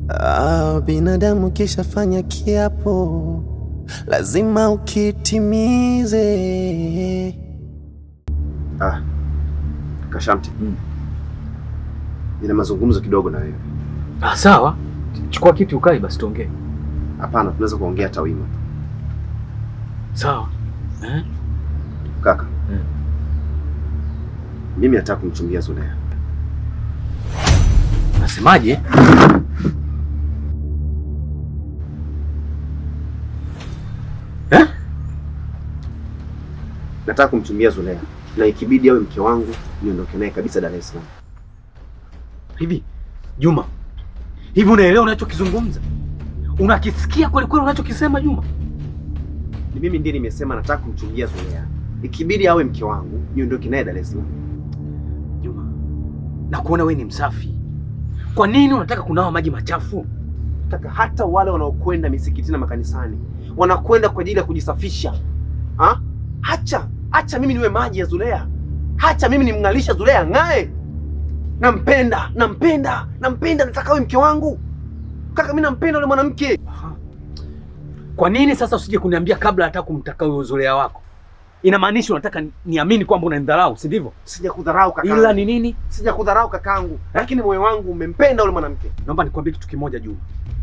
Ah, binadamu kishafanya kiapo lazima ukitimize. Ah, Kashamti, nina mazungumzo kidogo na wewe. Ah, sawa. Chukua kiti ukae basi tuongee. Hapana, tunaweza kuongea hata wima. Sawa. Eh? Kaka, Mm. mimi nataka kumchumbia Zulea. Nasemaje? Eh? Nataka kumchumbia Zulea na ikibidi awe mke wangu niondoke naye kabisa Dar es Salaam. Hivi Juma, hivi unaelewa unachokizungumza? Unakisikia kweli kweli unachokisema Juma? Ni mimi ndiye nimesema nataka kumchumbia Zulea, ikibidi awe mke wangu niondoke naye Dar es Salaam. Juma, na kuona wewe ni msafi. Kwa nini unataka kunawa maji machafu? Kaka, hata wale wanaokwenda misikitini na makanisani wanakwenda kwa ajili ya kujisafisha. Ha? Hacha, hacha mimi niwe maji ya Zulea. Hacha mimi nimng'alisha Zulea ng'ae. Nampenda, nampenda, nampenda, nataka awe mke wangu. Kaka, mimi nampenda yule mwanamke. Aha. Kwa nini sasa usije kuniambia kabla hata kumtaka huyo Zulea wako? Inamaanisha unataka niamini kwamba unanidharau, si ndivyo? Sijakudharau kaka. Ila ni nini? Sijakudharau kakangu, lakini moyo wangu umempenda yule mwanamke. Naomba nikwambie kitu kimoja Juma,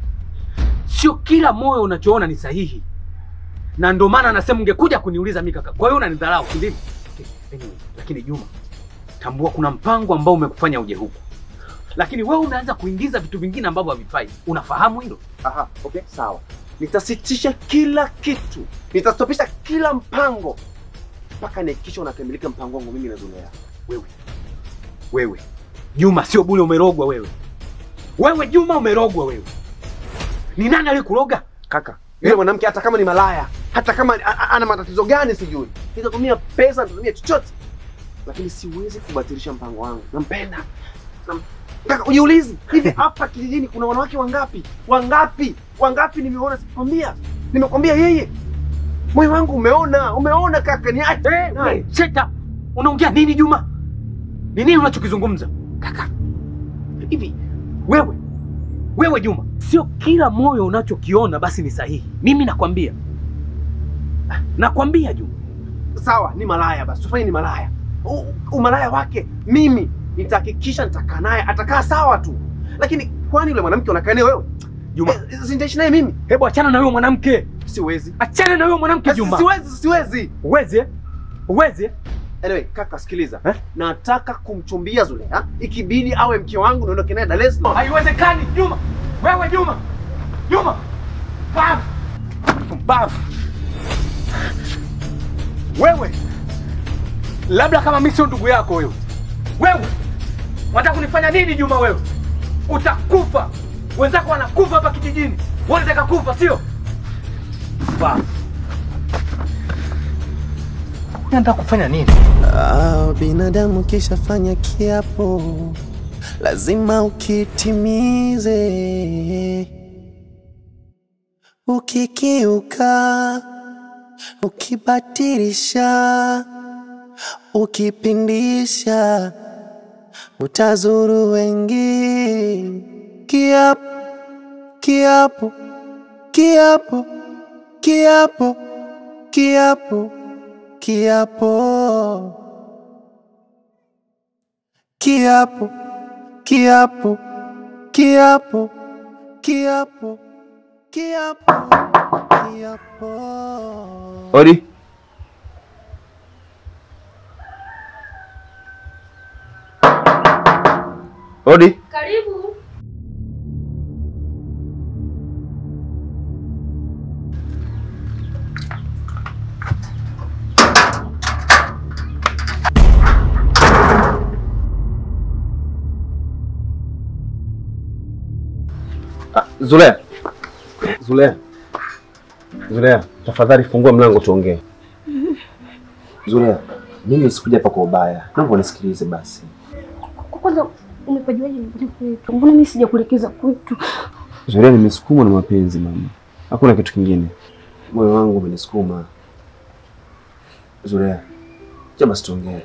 sio kila moyo unachoona ni sahihi, na ndio maana anasema ungekuja kuniuliza mimi kaka. Kwa hiyo unanidharau, si ndivyo? Okay, anyway, lakini Juma, tambua kuna mpango ambao umekufanya uje huku, lakini wewe umeanza kuingiza vitu vingine ambavyo havifai. Unafahamu hilo? Aha, okay, sawa. Nitasitisha kila kitu, nitastopisha kila mpango mpaka nihakikisha unakamilika mpango wangu mimi na Zulea. Wewe wewe Juma, sio bure, umerogwa wewe. Wewe Juma, umerogwa wewe. Ni nani aliyekuroga? Kaka, yule mwanamke hata kama ni malaya, hata kama a- a- ana matatizo gani sijui, nitatumia pesa, nitatumia chochote, lakini siwezi kubatilisha mpango wangu. Nampenda. Nam- Kaka, ujiulizi hivi, hapa kijijini kuna wanawake wangapi? Wangapi? Wangapi nimeona? Sikwambia, nimekwambia yeye. Moyo wangu umeona, umeona kaka, ni aje. Hey, shut up. Unaongea nini Juma? Ni nini unachokizungumza? Kaka. Hivi wewe wewe Juma, sio kila moyo unachokiona basi ni sahihi. Mimi nakwambia. Ah, Nakwambia Juma. Sawa, ni malaya basi, tufanye ni malaya. U, umalaya wake mimi nitahakikisha nitakaa naye, atakaa sawa tu, lakini kwani yule mwanamke unakaa naye wewe? Juma, Eh, si nitaishi naye mimi? hebu achana na huyo mwanamke. Siwezi. Achana na huyo mwanamke Si- Juma. Siwezi, siwezi. Uwezi? eh? Uwezi? eh? Anyway, kaka sikiliza. Eh? Nataka kumchumbia Zulea, ikibidi awe mke wangu niondoke naye Dar es Salaam. Haiwezekani Juma. Wewe Juma. Juma. Bafu. Bafu. Wewe. Labda kama mimi sio ndugu yako wewe. Wewe. Unataka kunifanya nini Juma wewe? Utakufa. Wenzako wanakufa hapa kijijini. Wewe unataka kufa sio? Bafu. Unataka kufanya nini? Ah, binadamu kishafanya kiapo lazima ukitimize. Ukikiuka, ukibatilisha, ukipindisha, utazuru wengi. Kiapo, kiapo, kiapo, kiapo, kiapo, kiapo. Kiapo, kiapo, kiapo, kiapo, kiapo, kiapo. Odi. Odi. Karibu. Zulea. Zulea. Zulea, tafadhali fungua mlango tuongee. Zulea, mimi sikuja hapa kwa ubaya. Naomba unisikilize basi. Kwa kwanza umepajuaje nyumbani kwetu? Mbona mimi sijakuelekeza kwetu? Zulea, nimesukumwa na mapenzi mama. Hakuna kitu kingine. Moyo wangu umenisukuma. Zulea, cha basi tuongee.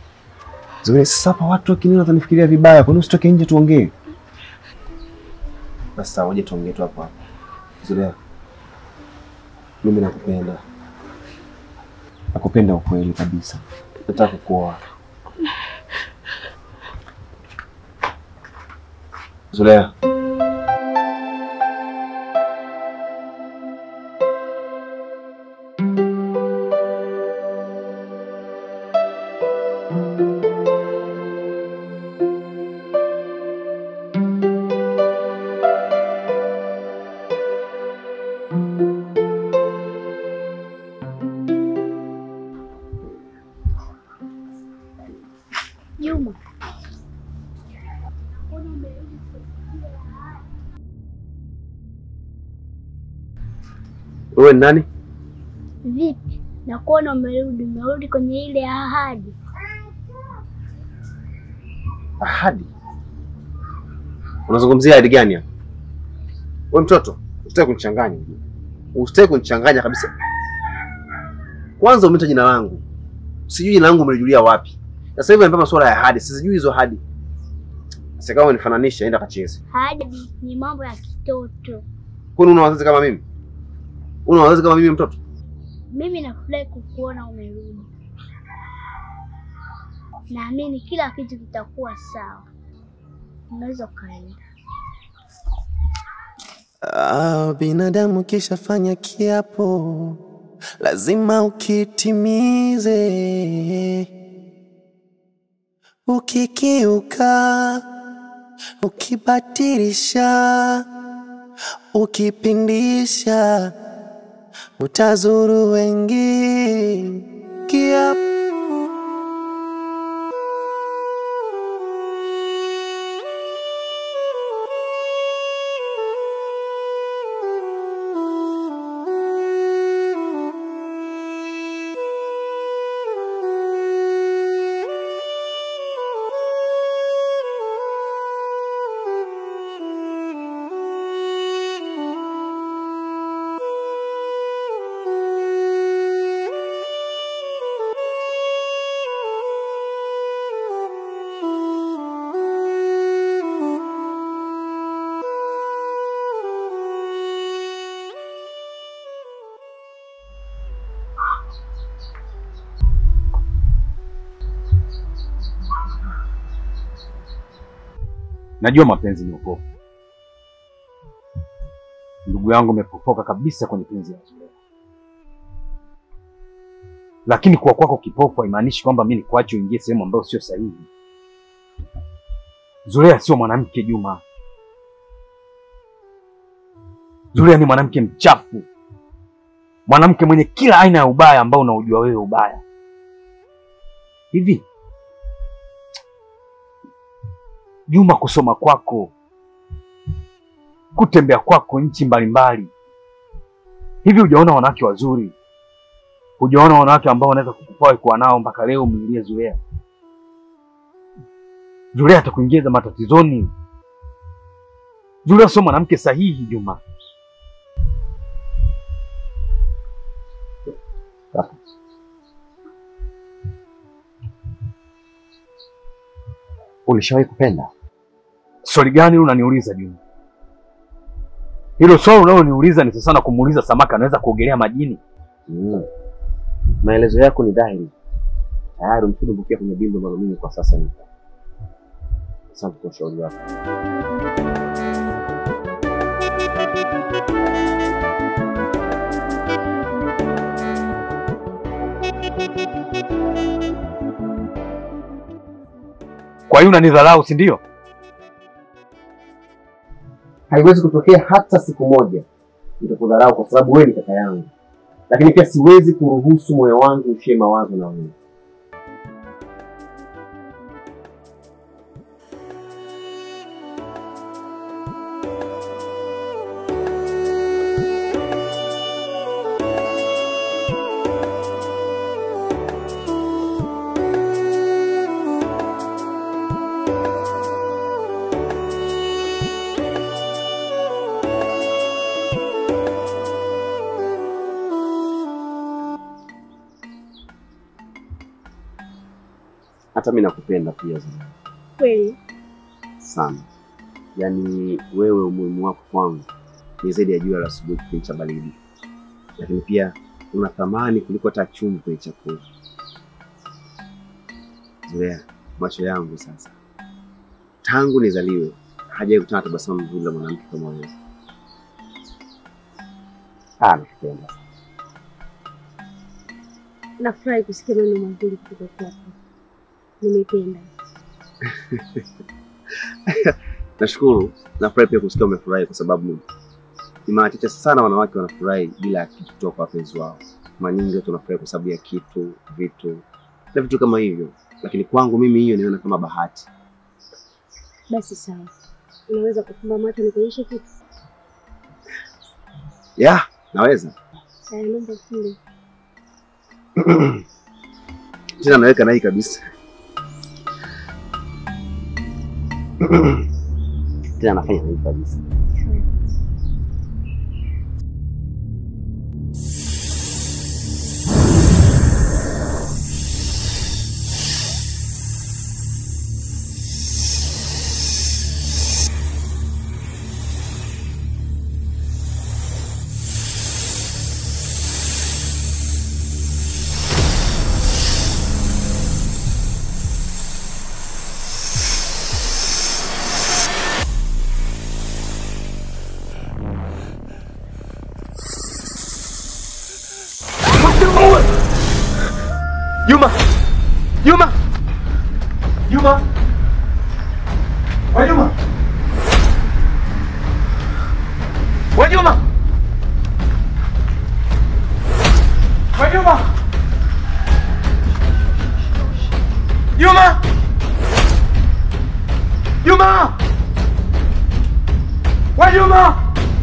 Zulea, sasa hapa watu wakiniona watanifikiria vibaya. Kwa nini usitoke nje tuongee? Basi sawa, ngoja tuongee tu hapo hapo. Zulea, mimi nakupenda, nakupenda ukweli kabisa, nataka kukuoa. Zulea, Juma, wewe ni nani? vipi? Nakuona umerudi, umerudi kwenye ile ahadi. Ahadi? Unazungumzia ahadi gani hapa? Wewe mtoto, usitaki kunichanganya. Usitaki kunichanganya kabisa. Kwanza umeita jina langu. Sijui jina langu umelijulia wapi. Sasa hivi unanipa masuala ya ahadi, sijui hizo ahadi. Sasa kama unifananisha, enda kacheze. Ahadi ni mambo ya kitoto. Kwani una wazazi kama mimi? Una wazazi kama mimi mtoto? Mimi nafurahi kukuona umerudi. Naamini kila kitu kitakuwa sawa. Unaweza ukaenda. Ah, binadamu kishafanya kiapo lazima ukitimize. Ukikiuka, ukibatilisha, ukipindisha, utazuru wengi. Kiapo Najua mapenzi ni upofu. Ndugu yangu, umepofoka kabisa kwenye penzi la Zulea, lakini kuwa kwako kipofu haimaanishi kwamba mimi nikuache uingie sehemu ambayo sio sahihi. Zulea sio mwanamke Juma. Zulea ni mwanamke mchafu, mwanamke mwenye kila aina ya ubaya ambao unaujua wewe ubaya. Hivi Juma, kusoma kwako, kutembea kwako nchi mbalimbali, hivi hujaona wanawake wazuri? Hujaona wanawake ambao wanaweza kukufaa kuwa nao mpaka leo umlilie Zulea? Zulea atakuingiza matatizoni. Zulea sio mwanamke sahihi, Juma. Ulishawahi kupenda? Swali gani hilo unaniuliza Juma? Hilo swali unaloniuliza ni sasa na kumuuliza samaki anaweza kuogelea majini. Mm. Maelezo yako ni dhahiri. Tayari umeshadumbukia kwenye dimbo ambalo mimi kwa sasa nipo. Asante kwa ushauri wako. Kwa hiyo unanidharau, si ndio? Haiwezi kutokea hata siku moja nitakudharau kwa sababu wewe ni kaka yangu, lakini pia siwezi kuruhusu moyo wangu ushie mawazo na wewe. Hata mimi nakupenda pia Zuena, Kweli sana. Yaani wewe umuhimu wako kwangu ni zaidi ya jua la asubuhi kipindi cha baridi, lakini pia una thamani kuliko hata chumvi kwenye chakula. Zoea macho yangu sasa, tangu nizaliwe hajawahi kutana tabasamu zuri la mwanamke kama wewe. Ah, nakupenda. Nafurahi kusikia maneno mazuri kutoka kwako. Nimependa. Nashukuru, nafurahi pia kusikia umefurahi, kwa sababu ni mara chache sana wanawake wanafurahi bila ya kitu kutoka kwa wapenzi wao. Mara nyingi watu wanafurahi kwa sababu ya kitu, vitu na vitu kama hivyo, lakini kwangu mimi hiyo niona kama bahati. Basi sawa, unaweza kufumba macho nikuonyeshe kitu? Ya, naweza Haya, naomba ufumbe. tena, naweka na hii kabisa tena, nafanya na hii kabisa. Juma! Juma! Juma! Wa Juma! Wa Juma! Wa Juma! Juma! Juma! Wa Juma!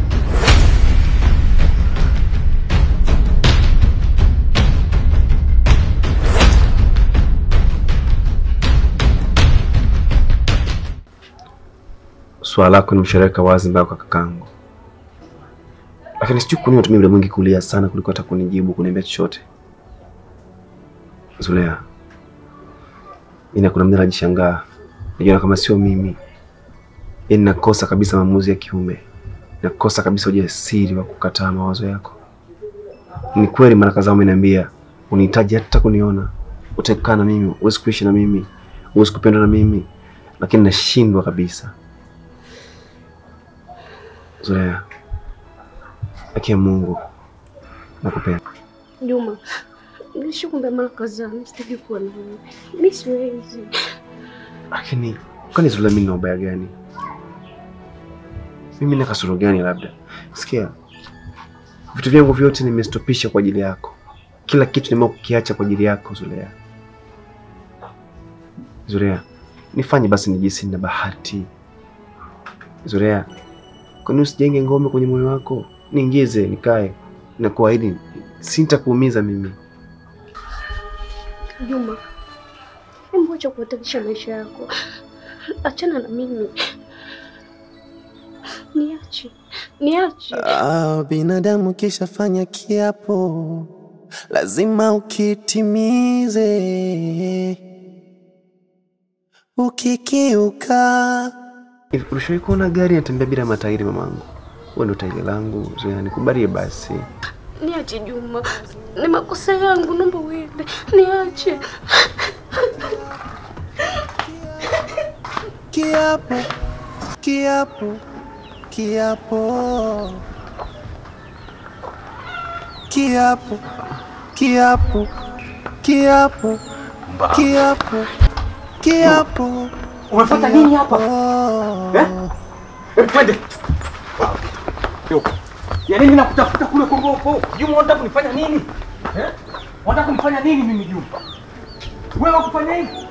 Swala lako nimeshareka wazi mbaya kwa kakangu, lakini sijui kwa nini unatumia muda mwingi kulia sana kuliko hata kunijibu kuniambia chochote. Zulea, ina kuna mda najishangaa, najiona kama sio mimi, yaani nakosa kabisa maamuzi ya kiume, nakosa kabisa ujasiri wa kukataa mawazo yako. Ni kweli mara kadhaa umeniambia unihitaji hata kuniona, utaki kukaa na mimi, huwezi kuishi na mimi, huwezi kupendwa na mimi, lakini nashindwa kabisa. Zulea, haki ya Mungu, nakupenda. Juma, nishakwambia mara kadhaa, mimi sitaki kuwa na wewe. Mimi siwezi. Lakini kwani Zulea, mimi nina ubaya gani? Mimi na kasoro gani? Labda sikia, vitu vyangu vyote nimestopisha kwa ajili yako, kila kitu nimeamua kukiacha kwa ajili yako Zulea. Zulea, nifanye basi nijisi nina bahati. Zulea, kwani usijenge ngome kwenye moyo wako? Niingize nikae, nakuahidi sitakuumiza mimi. Juma, hebu acha kuhatarisha maisha yako, achana na mimi, niache, niache. Ah, binadamu kishafanya kiapo lazima ukitimize. Ukikiuka Hivi ulishawahi kuona gari inatembea bila matairi mamangu? Wewe ndo tairi langu, Zulea, nikubalie basi. Niache Juma, ni makosa yangu, naomba uende, niache. kiapo, kiapo, kiapo, kiapo, kiapo, kiapo, kiapo, kiapo. Umefuata nini hapa? Oh. Eh? Hebu twende. Ya nini nakutafuta kule kwa ngopo? Juma unataka kunifanya nini? Eh? Unataka kunifanya nini mimi Juma? Wewe wakufanya hivi?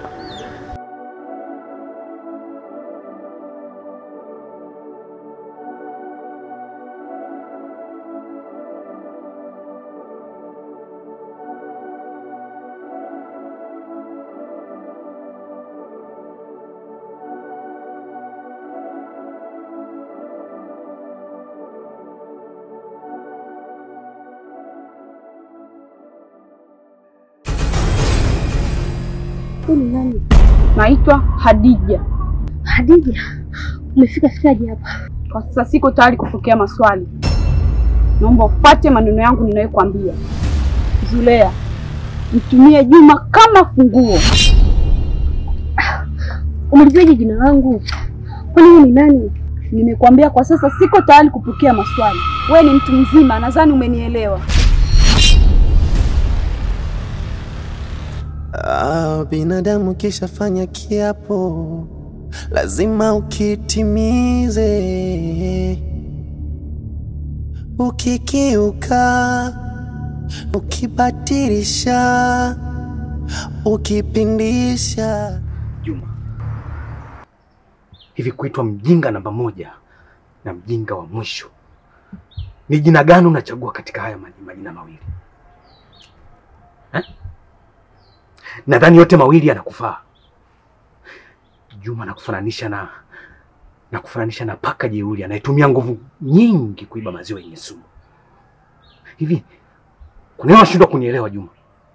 Huyu ni nani? Naitwa Hadija. Hadija, Umefika fikaje hapa? Kwa sasa siko tayari kupokea maswali. Naomba ufuate maneno yangu ninayokuambia. Zulea, mtumie Juma kama funguo. Umelijuaje jina langu? Kwani wewe ni nani? Nimekuambia kwa sasa siko tayari kupokea maswali. We ni mtu mzima, nadhani umenielewa. Ah, binadamu kishafanya kiapo lazima ukitimize. Ukikiuka, ukibatilisha, ukipindisha Juma, hivi kuitwa mjinga namba moja na mjinga wa mwisho ni jina gani unachagua katika haya maji- majina mawili eh? Nadhani yote mawili yanakufaa. Juma nakufananisha na nakufananisha na paka jeuri anayetumia nguvu nyingi kuiba maziwa yenye sumu. Hivi kwa nini unashindwa kunielewa Juma?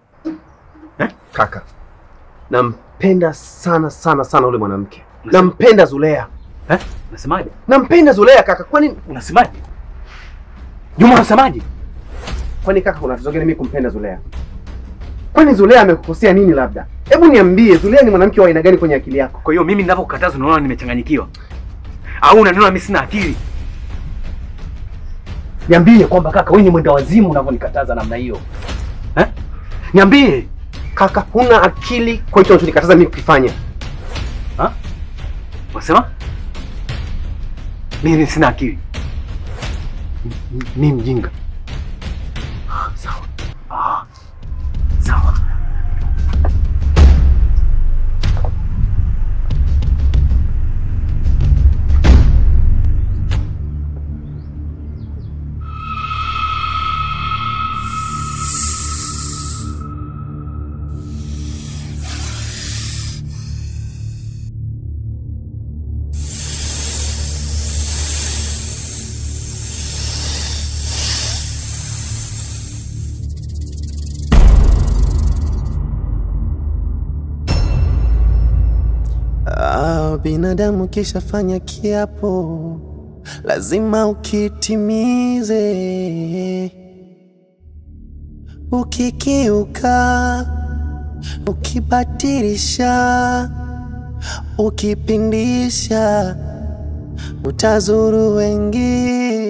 Kaka, nampenda sana sana sana yule mwanamke, Unasema- nampenda Zulea, Eh? Unasemaje? nampenda Zulea kaka. Kwani Unasemaje? Juma unasemaje? kwani kaka, kuna tatizo gani mimi kumpenda Zulea? Kwani Zulea amekukosea nini? Labda hebu niambie, Zulea ni mwanamke wa aina gani kwenye akili yako? Kwa hiyo mimi ninavyokukataza unaona nimechanganyikiwa, au unaniona mimi sina akili? Niambie kwamba kaka, wewe ni mwenda wazimu unavyonikataza namna hiyo eh? Niambie Kaka, huna akili kwa hicho unachonikataza mimi kukifanya. ha? Unasema mimi sina akili, M- m- mimi mjinga? Ah, Sawa ah, sawa. Ah, binadamu kishafanya kiapo lazima ukitimize. Ukikiuka, ukibatilisha, ukipindisha, utazuru wengine.